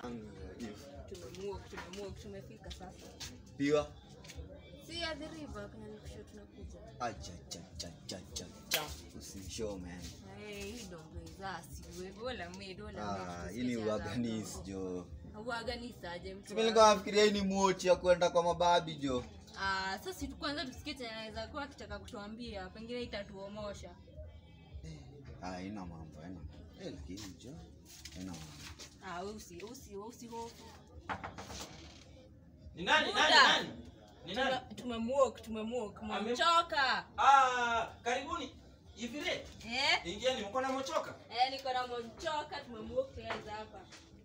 Tumemwok, tumemwok, tumefika sasa. piwa Si at the river kwenye nikusho tunakuja. achachachachacha usishow man Eh, hii dongo izasi. Wewe wala mimi wala Ah, hii ni uaganis jo Uaganisa aje mtu. simelikuwa nafikiria hii ni mochi ya kwenda kwa mababi jo Ah, sasa si kwanza tusikie chenye anaweza kuwa akitaka kutuambia, pengine itatuomosha. Ah, haina mambo haina Eh, lakini jo haina mambo Ah, usi usi usi hofu. Ni nani? Nani? Muda. Nani? Ni nani? Tume- Tumemwok, tumemwok. Ame- Mchoka. Ah, karibuni. Ivire. Eh? Ingieni mko na mochoka. Eh, niko na mchoka, tumemwok tuanze hapa.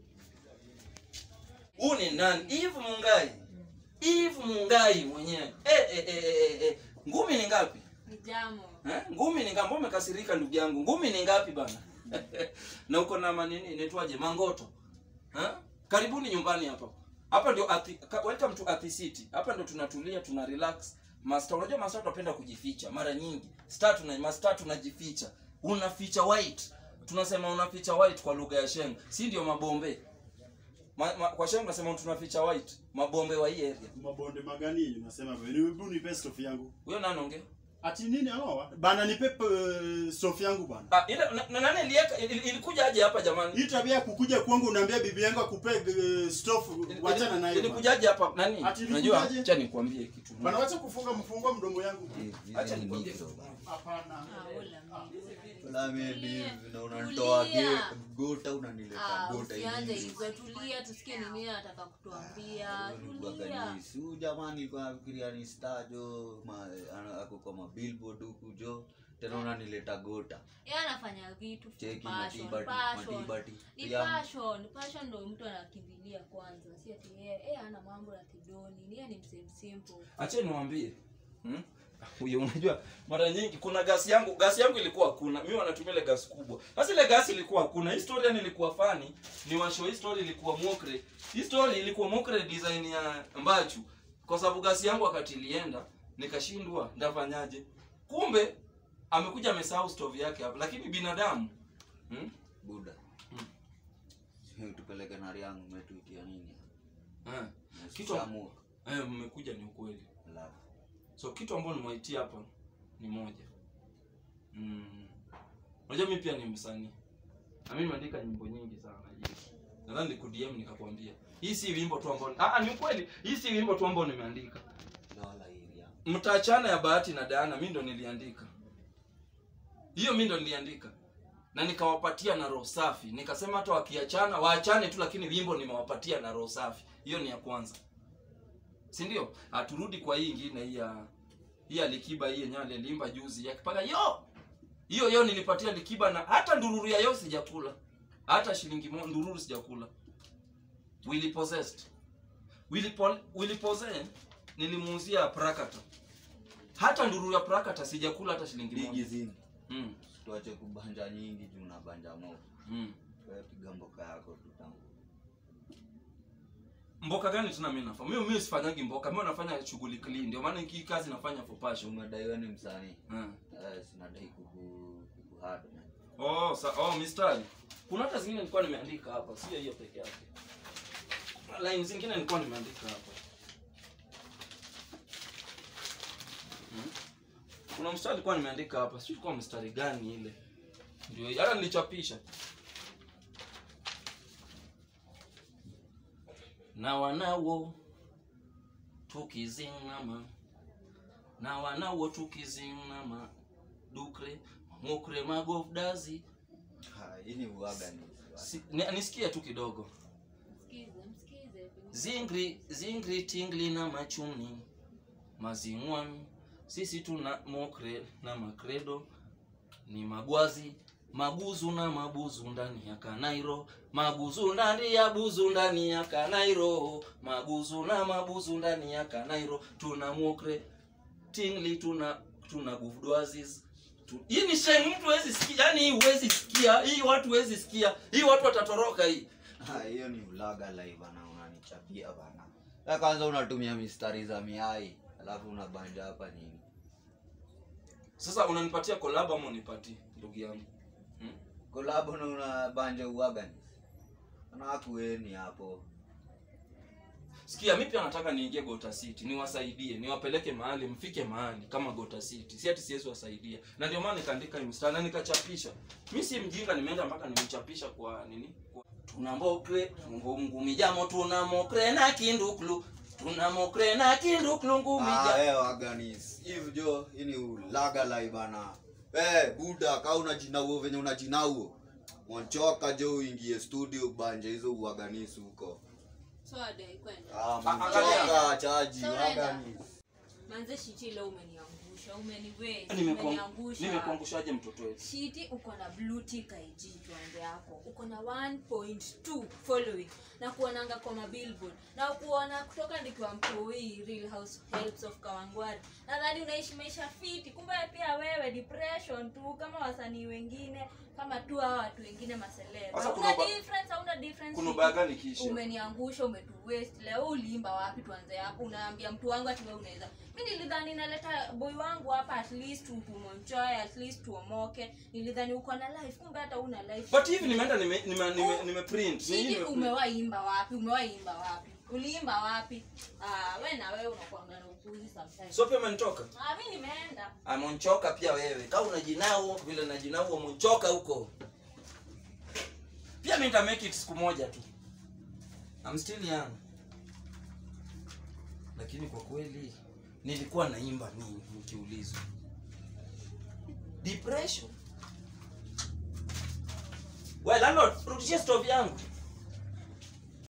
Huu ni nani? Eve Mungai. Eve Mungai mwenyewe. Eh eh eh eh. eh. Ngumi ni ngapi? Ni jamo. Eh? Ngumi ni ngapi? Mbona umekasirika ndugu yangu? Ngumi ni ngapi bana? na uko na manini inaitwaje? Mangoto. Eh? Karibuni nyumbani hapa. Hapa ndio Athi, ka- welcome to Athi City. Hapa ndio tunatulia, tuna relax. Master, unajua master tunapenda kujificha mara nyingi. Star tuna master tunajificha. Unaficha white. Tunasema unaficha white kwa lugha ya Sheng. Si ndio mabombe? Ma, ma, kwa Sheng tunasema tunaficha white. Mabombe wa hii area. mabonde magani yenye unasema wewe hebu nipe stof yangu Huyo nani ongea? ati nini hao bana nipe uh, stof yangu bana Ah, ile na, na nani ilieka il- ilikuja aje hapa jamani? hii tabia ya kukuja kwangu unaambia bibi yangu akupe uh, stof wachana nayo bana. Ilikujaje hapa nani? Ati Unajua, ilikujaje? acha nikwambie kitu. bana wacha kufunga mfungo mdomo yangu Hizi Acha ni nikwambie mito. kitu. hapana Ah, wala mimi. Wala mimi Tulia. na unanitoa Tulia. ge- gota unanileta Ah, gota usianze hivi. hivyo, tulia tusikie ni nini anataka kutuambia. Huyo ni Tulia. uaganisi. Huyu jamani kwa nafikiria ni star jo ma, ana- ako kwa mabillboard huku jo tena unanileta gota Yeye anafanya vitu for cheki passion, matibati passion. matibati Ni Ya- passion, passion ndio mtu anakimbilia kwanza. Si ati yeye yeye hana mambo na kidoni, ni yeye ni msem simple. Acha niwaambie. Hmm? Huyo unajua mara nyingi kuna gasi yangu, gasi yangu ilikuwa hakuna. Mimi wanatumia ile gasi kubwa. Sasa ile gasi ilikuwa hakuna. Historia nilikuwa fani, ni washo history ilikuwa mokre. History ilikuwa mokre design ya Mbachu. Kwa sababu gasi yangu wakati ilienda, nikashindwa ndafanyaje. Kumbe amekuja amesahau stove yake hapa, lakini binadamu hmm? buda Hmm. tupeleke nari yangu umetuitia nini Eh. Kitu- Shamu. Eh, mmekuja ni ukweli. Alafu. so kitu ambacho nimewaitia hapa ni moja mm. unajua mi pia ni msanii na mimi nimeandika nyimbo nyingi sana hivi nadhani nikudm nikakwambia hii si wimbo tu ambao ah, ah, ni ukweli hii si wimbo tu ambao nimeandika Lola area. mtaachana ya bahati na Diana mi ndo niliandika hiyo mi ndo niliandika na nikawapatia na roho safi nikasema hata wakiachana waachane tu lakini wimbo nimewapatia na roho safi hiyo ni ya kwanza si ndio aturudi kwa hii ingine hii ya hii ya likiba hii yenyewe alilimba juzi yakipaka yo hiyo hiyo nilipatia likiba na hata ndururu ya yo sijakula hata shilingi mo, ndururu sijakula Willy possessed Willy, Pol, Willy Pose nilimuuzia prakata hata ndururu ya prakata sijakula hata shilingi Bigi moja zini. mm. tuache kubanja nyingi juu unabanja mo mm. Wewe piga mboka yako tu tangu mboka gani tena mimi nafanya mimi mimi sifanyagi mboka mimi nafanya shughuli clean ndio maana hii kazi nafanya for passion umedaiwa ni msanii mm. Eh, sinadai kuku kukuhard man Oh, sa oh mistari. Kuna hata zingine nilikuwa nimeandika hapa, sio hiyo peke yake. Kuna Line zingine nilikuwa nimeandika hapa. Hmm? Kuna mstari nilikuwa nimeandika hapa, sio kwa mstari gani ile. Ndio hata nilichapisha. Na wanawo tukizinama na wanawo tukizinama dukre mukre magofdazi Ha, hii ni uaga ni si, ni, nisikie tu kidogo Msikize, msikize. zingri zingri tingli na machuni mazingwan sisi tuna mokre na makredo ni magwazi mabuzu na mabuzu ndani ya kanairo mabuzu ndani ya buzu ndani ya kanairo mabuzu na mabuzu ndani ya kanairo tuna mokre tingli tuna tuna gufdwazis tu- hii ni sheng mtu hawezi sikia yani hii huwezi sikia hii watu huwezi sikia hii watu watatoroka hii Ha, hiyo ni ulaga live bana unanichapia bana ya kwanza unatumia mistari za miai alafu unabanja hapa nini sasa unanipatia collab ama unipatie ndugu yangu hmm? kolabo na unabanja uaga ni anakueni hapo sikia mi pia nataka niingie gota city niwasaidie niwapeleke mahali mfike mahali kama gota city si ati siwezi wasaidia na ndio maana nikaandika hii mstari na nikachapisha mi si mjinga nimeenda mpaka nimchapisha kwa nini kwa... tunambokre ngumijamo tunamokre na kinduklu tunamokre na kinduklu Ah, ngumija eh, waganis hivi jo ini ulaga lai bana eh buda ka unajinauo venye unajinauo mwanchoka jo uingie studio banje hizo uaganisi huko so adai kwenda ah, angalia. mwanchoka chaji Sawa, waganis manze shiti leo umeniangusha umeniwe Nimekuang- umeniangusha nimekuangushaje mtoto wetu shiti uko na blue tick IG tuande yako uko na 1.2 following na kuonanga kwa mabillboard na kuona kutoka nikiwa mtoi real house helps of kawangwari nadhani unaishi maisha fiti kumbe pia wewe depression tu kama wasanii wengine kama tu hawa watu wengine maseleba Sasa una kuna ba- difference hauna difference kuna shiti. ubaya gani kisha umeniangusha umetu waste leo uliimba wapi tuanze hapo unaambia mtu wangu ati wewe unaweza mi nilidhani naleta boy wangu hapa at least tumonchoe at least tuomoke nilidhani uko na life kumbe hata una life but hivi nimeenda nime nime nime, nime print Ni hii Shidi, nime print. umewaimba wapi umewaimba wapi uliimba wapi ah, we na wewe unakuanga na upuzi sometimes so pia umenitoka ah, mi nimeenda amonchoka pia wewe kama unajinao vile najinao amonchoka huko pia mi nita make it siku moja tu I'm still young lakini kwa kweli nilikuwa naimba nini nikiulizwa depression well landlord rudishie stove yangu